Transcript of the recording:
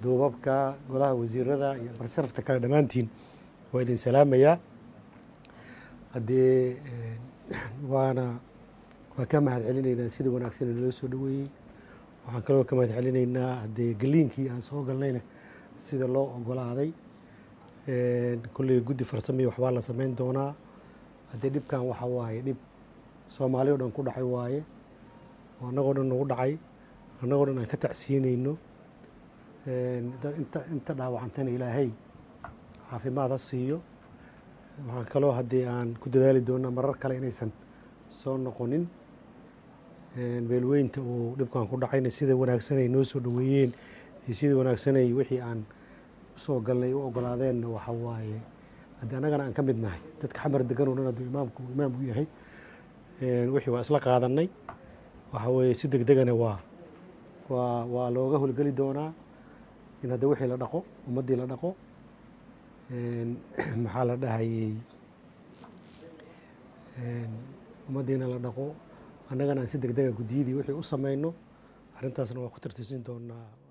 duubabka golaha wasiirada iyo barsharafta kale dhammaantiin waa idin salaamayaa haddee waana waa ka mahad celinaynaa sida wanaagsan ee naloo soo dhaweeyey waxaan kaloo ka mahad celinaynaa haddee galiinkii aan soo galnayna sida loo ogolaaday kolley guddi farsamiya waxbaa la samayn doonaa haddee dhibkan waxa waaye dhib soomaali o dhan ku dhacay waaye oo annagoo dhan nagu dhacay annagoo dhan aan ka tacsiinayno inta inta dhaawacantana ilaahay caafimaad ha siiyo waxaan kaloo haddii aan ku dadaali doonaa marar kale inaysan soo noqonin beelweynta uu dhibkan ku dhacayna sida wanaagsanay noo soo dhaweeyeen iyo sida wanaagsanay wixii aan usoo galnay u ogolaadeenna waxa waaye haddii annagana aan ka mid nahay dadka xamar degan oo dhan hadduu imaamku imaam u yahay wixii waa isla qaadanay waxa weeye si deg degana waa waa waa looga howlgeli doonaa in hadda wixii la dhaqo ummaddii la dhaqo maxaa la dhahayey ummaddiina la dhaqo annagana aan si deg dega guddiyadii wixii u samayno arrintaasna waa ku tartiisin doonaa